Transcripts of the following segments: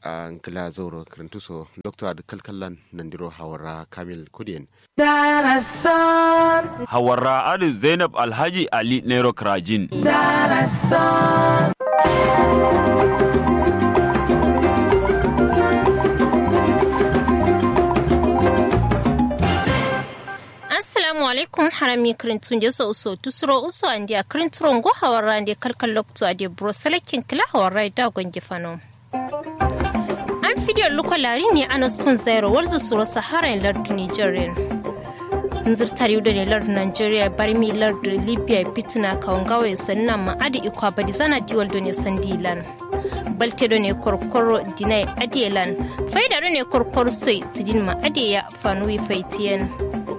a ngila zoro kirintuso dr ad kalkallan nandiro hawara kamil kudien Hawarra Adu Zainab Alhaji Ali Nero Krajin. assalamu alaikum harami kirintun je so uso tusuro uso andi a kirinturon go hawarra andi kalkal lokto adi bro salakin kila hawarra da gongi fano an fidiyar lukwalari ne anas kun zairo walzu suro sahara lardu nigerian nzirtar yudo ne lardu nigeria barmi lardu libya bitina kawangawai sannan ma adi ikwa badi zana diwal do ne sandilan balte do ne korkoro dinai adielan faidaro ne korkor soi tidin ma adiya fanuwi faitiyen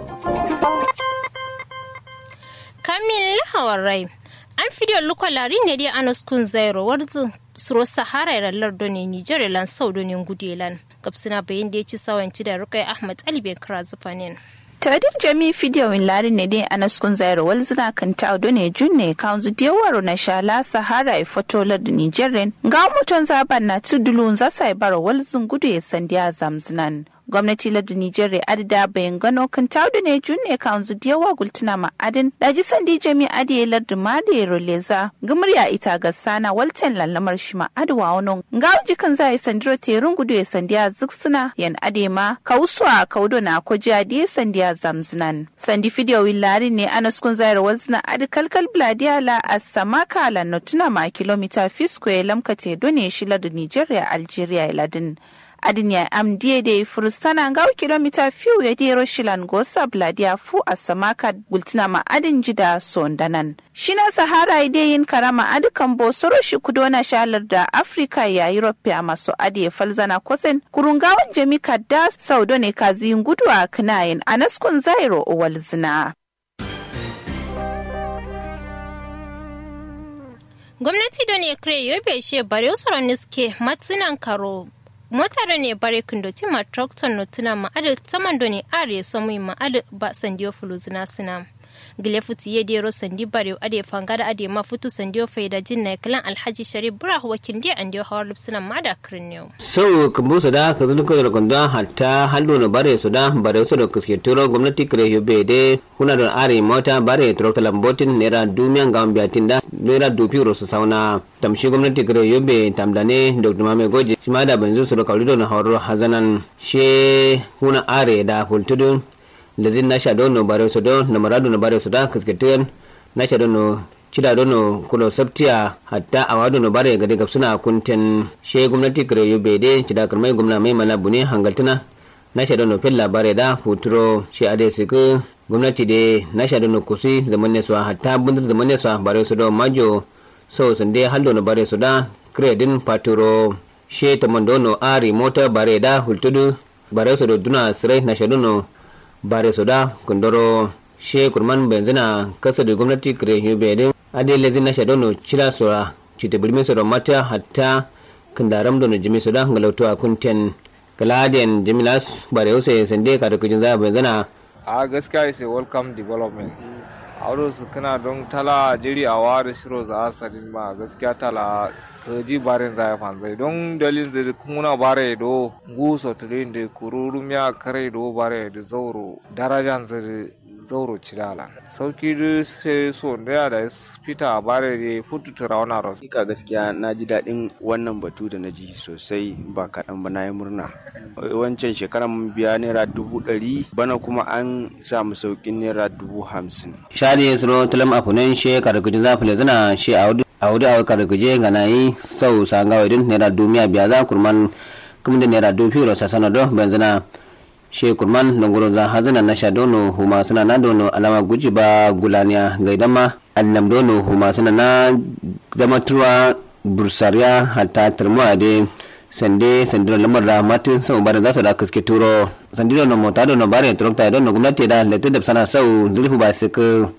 kamil hawarai an fidiyar lukwalari ne dai anas kun zairo warzu suro sahara ya lardo ne nigeria lan sau do ne gudelan gabsina bayan da ya ci sawanci da rukai ahmad ali ben kira zufanin tadir jami fidiyon lari ne dai anas kun zairo wal zina kan ta do ne junne kan zu dewaro na shala sahara e fotolar da nigerian ga muton zaban na tudulun za sai baro wal zun gudu ya sandiya zamzinan gwamnati lardin Nijar adida bayan gano kan taudu ne junne kan zu diyawa gultuna ma'adin daji sandi jami adiye lardin ma da ya roleza gumurya ita ga sana walten lallamar shi ma'adwa wani ga uji kan za a yi sandiro terun gudu ya sandiya zuksuna yan ade ma kausuwa kaudo na koji adiye sandiya zamzinan sandi fidiyo willari ne anas kun zayar wazna adi kalkal bladiya la a samaka la notuna ma kilomita fisko ya lamkate done shi lardin Nijar Algeria ladin. adin ya am da fursana ga kilomita fiu ya dero shilan gosa bladia fu a samaka gultina ma adin jida sondanan shina sahara yin karama adukan bosoro shi kudona shalar da afrika ya europe a maso adi falzana kosen kurungawan jami kadda saudo ne kaziyin gudu a kinayin a naskun zairo owal zina gwamnati da ne kare yobe she bare usaron niske matsinan karo motare ne bare kundo tima tractor no tuna ma adu tamando ne are samu ma adu ba sandiyo fuluzina sina gile futi ye dero sandi bare ade fangada ade ma futu sandiyo faida jin na kalan alhaji sharif bura wakin dia andiyo hawar lupsina ma da kirniyo sau kambu su da ka zuluka da kunda hatta hallo na bare su da bare su da kuske turo gwamnati kare yobe de kuna da are mota bare tractor lambotin nera dumiyan ga biyatin da nera dupi su sauna tamshi gwamnati kare yobe tamdane dr mame goji shi ma da banzu su da kaurido na hawar hazanan she kuna are da fultudun lezin na sha dono bare so don na maradu na bare so da kasketen na sha dono cida dono kulo sabtiya hatta a wado no bare gade gapsuna kunten she gwamnati kare yobe de cida karmai gwamna mai mana bune hangaltuna na sha dono fella bare da futuro she ade siku gwamnati de na sha dono kusi zaman ne so hatta bundur zaman ne so bare so don majo so sande haldo no bare so da kredin paturo she tamandono ari mota bare da hultudu bare so do duna sirai na sha dono bare soda kundoro she kurman benzina kasa da gwamnati kare yube din ade lezi na shadono chila sora chite bulmi sora mata hatta kandaram dono jimi soda ngalauto a kunten kaladen jimilas bare use sande ka da kujin za benzina a gaskiya is a welcome development auro su kana don tala jiri a wari shiro za a sadin ma gaskiya tala ji barin za ya fanzai don dalin zai kuna bare do guso tudin da kururum ya kare do bare da zauro darajan zai zauro cilala sauki da sai so da da fita bare da futu turawana ros Hakika gaskiya na ji daɗin wannan batu da na ji sosai ba kaɗan ba na yi murna. Wancan shekaran mun biya naira dubu ɗari bana kuma an samu sauƙin naira dubu hamsin. shari suro tulam apunen she ka da kujin za fule zina she a wudu a wudu a ka da kuje ga nayi sau sanga wadin naira dumiya biya za kurman kuma da naira dubu ro sasana do benzina she kurman dongoro za hazina na sha dono huma suna na dono alama guji ba gulaniya ga idan ma annam dono huma suna na zama turwa bursariya hatta turmuwa de sande sandiro lamar da matin sau bare za su da kaske turo sandiro no mota dono bare trokta dono gwamnati da letu da sana sau zulfu ba su ka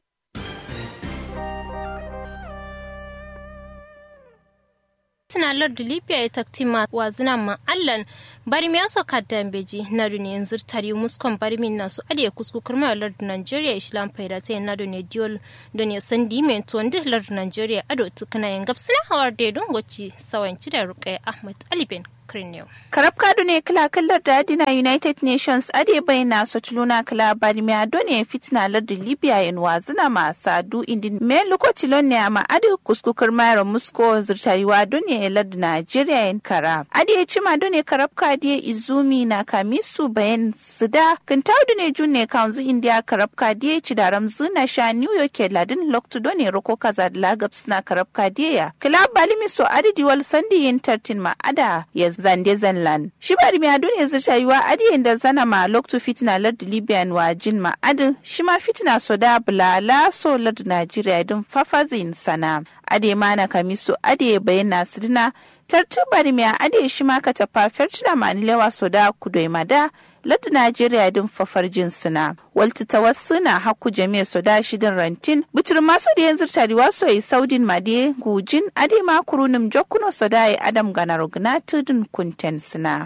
tana lardu libya ya taktima wa zina ma allan bari mi aso kaddan beji na duni yanzu tari muskon bari min nasu aliya kusku kurma lardu nigeria islam faida ta na duni diol duni sandi men to ndi lardu nigeria ado tukana yan gapsina hawar de don goci sawanci da rukai ahmad ali ben kirnew karab kadu ne kila kallar da adina united nations ade bayyana sotuluna kila barimi ado ne fitina lardin libya in wazina ma sadu indin me lokaci ne ma ade kuskukar mayar musko zirtariwa ado ne lardin nigeria in kara ade ya cima ado ne karab kadiye izumi na kamisu bayan sida kintaudu ne junne kanzu india karab kadiye ci da ramzu na sha new york ladin loktudo ne roko kaza da lagabs na karab kadiye ya kila balimi so adidi wal sandi yin tartin ma ada ya zande zanlan shi bari mi adu ne zirta yiwa adi da zana ma loktu fitina lardu libyan wa jin ma adu shi ma fitina so da bulala so lardu najeriya din fafazin sana ade ma na kamiso ade bayyana sidina tartu bari mi ade shi ma ka tafa fertuna manilewa so da kudoi mada lardu Najeriya din fafar jinsuna. Walti tawassuna haku jami'a su da shidin rantin. Bitir masu da yanzu tariwa so yi saudin made gujin ade ma kurunim jokuno so da yi adam ganar gna tudun kunten suna.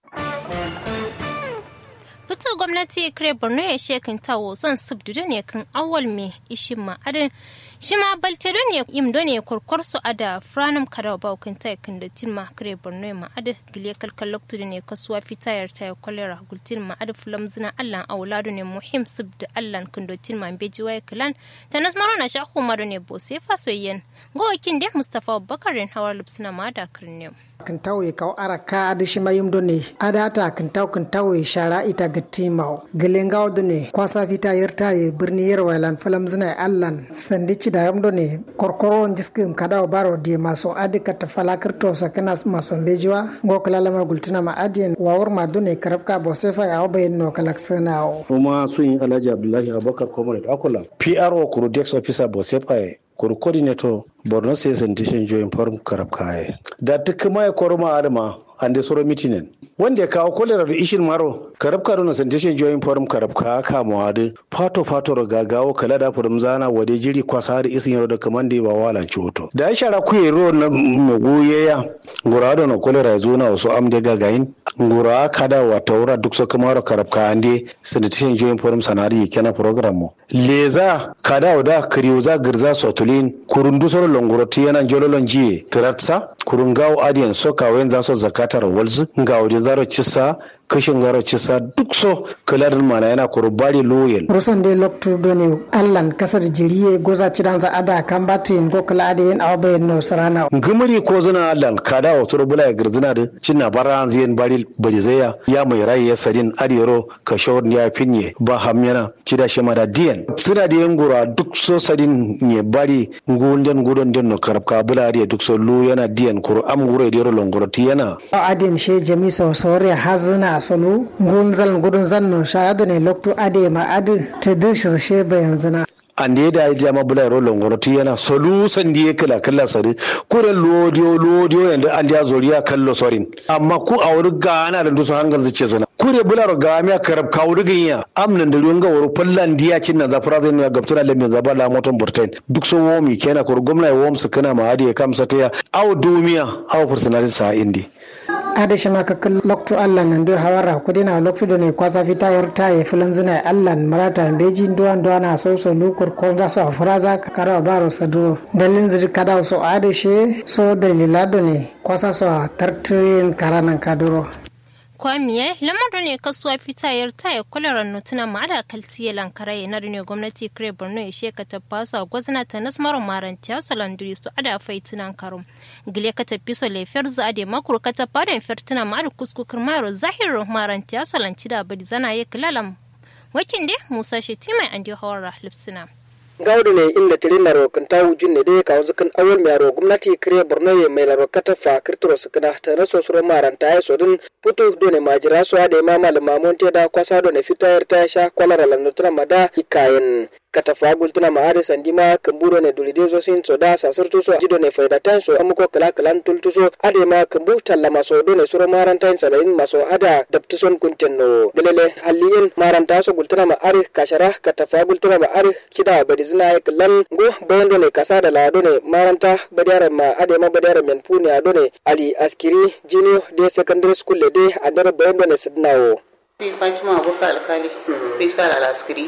Fito gwamnati kire Borno ya shekin tawo son subdu ne kan awal me ishin ma'adin shi ma balte don ne im don ne korkor su ada franum kada ba kun ta kan da tin ma kire borno ma ada gile kalkal loktu ne kasuwa fitayar ta kolera gultin ma ada fulam zina allan auladu ne muhim subda allan kan da tin ma beji wai klan tanas maro na shahu ma ne bo sai fa soyyen go kin de mustafa bakarin hawar lubsina ma da karne kan tawo kaw araka adi shima yumdo ne adata kan taw kan tawo shara ita gatti maw gelen gawdo ne kwasa fita yerta ye birni yerwa lan falam zina allan sandi ci da yamdo ne korkoro jiskim kada baro di maso adi kata falakir to sakana maso bejiwa go kala lama gultuna ma adien wawur ma dune karafka bo sefa ya obayin no kalak sana o kuma sun yi alhaji abdullahi abubakar comrade akula pro kuru dex officer bo sefa kuru coordinator borno state sanitation joint forum karab kaye da duk mai koroma adama ande soro mitinen wanda ya kawo kolera da ishin maro karab karo na sanitation joint forum karab ka ka mawadi fato fato ga gawo kala da furum zana wade jiri kwasa da isin yaro da kaman da ba wala ciwoto da ya shara kuye ro na magoyeya ngura da na kolera ya zo na wasu amde gagayin ngura kada wa taura duk so kamaro karab ka ande sanitation joint forum sanari kenan program mo leza kada da kriyoza girza sotulin kurundu soro longoroti yana jololon jiye tiratsa kurungawo adiyan soka wen za so zakatar walzu ngawo de zaro cisa kashin zaro cisa duk so kalarin mana yana kurubari loyal rusan de loktu doni allan kasar jiriye goza cidan za ada kan batin go kala ade yin awbe no sarana ngumuri ko zuna allan kada wa turu bula ya girzina da cinna bara ziyan bari bari zaya ya mai rai ya sadin adiyaro ka shawar ya finye ba hamyana cida shi mada diyan suna da yan gura duk so sadin ne bari ngunden gudon den no karabka bula adiya duk so lu yana diyan kuru am gure diyaro longoroti yana adin she jami so sore hazuna sonu gunzal gudun zanno shahadu ne loktu ade ma adu te dish she bayan zina ande da ya jama bula ro longoroti yana solu sandi ya kala kala sari kure lodiyo lodiyo yanda an ya zoriya kallo sorin amma ku a wuri gana da dusu hangal zice zana kure bula ro gamiya karab ka wuri ginya amnan da ruwan gawar fallan diya cin na zafara zai nuna gabtuna lemin zaba la moton burtain duk so womi kenan kur gwamna ya wom su kana ma hadi ya kamsa ta ya aw dumiya aw personality sa indi ada shi maka kan lokto allah nan do hawara ko dina lokto do ne kwasa fita yarta ya filan zina allah marata beji duwan duwana so so lukur ko za so furaza ka kara baro sado dalin ziri kada so ada shi so dalila do ne kwasa so tartin karanan kaduro kwamiye lamar ne kasuwa fitayar taya kwalaran nutuna ma da kaltiye lankara ya ne gwamnati kire borno ya sheka ta fasa gwazna ta nasmar marantiya su landuri su ada faitunan karum gile ka tafi so lefiyar za ade makur ka ta fara firtuna ma da kuskukar maro zahirin marantiya su lanci da badi zana ya kilalam wakin de musa shetimai an dio hawar lipsina. gawdu ne inda tirina ro kan tawu junne de ka wuzu kan awal mi aro gumnati kire borno ye mai laro kata fa kirtoro sakana ta na so suro maranta ya so dun putu do ne majira so ade ma malama monte da kwasa do ne fitayar ta sha kwalara lannutura mada hikayen kata fa gultuna ma ade sandima kamburo ne dulide zo sin so da sasirtu so jido ne faida tan so amuko kala kalan tultu so ade ma kambu talla maso do ne suro maranta in salain maso ada daptuson kuntenno gelele halliyen maranta so gultuna ma are kashara kata fa gultuna ma are kida badi zina ya kallan go bayan do ne kasa da lado ne maranta badiyar ma ade ma badiyar men puni ado ne ali askiri junior de secondary school le de andar bayan do ne sidnawo Fatima Abubakar Alkali, Faisal Alaskiri,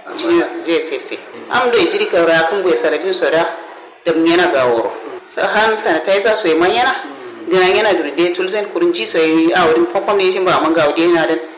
JSS. Am do jiri kawra kun boy saladin soda da mena gaworo. Sahan sanitizer so manyana gana yana durde tulzen kurun ji so yi a wurin population ba man ga wudi yana dan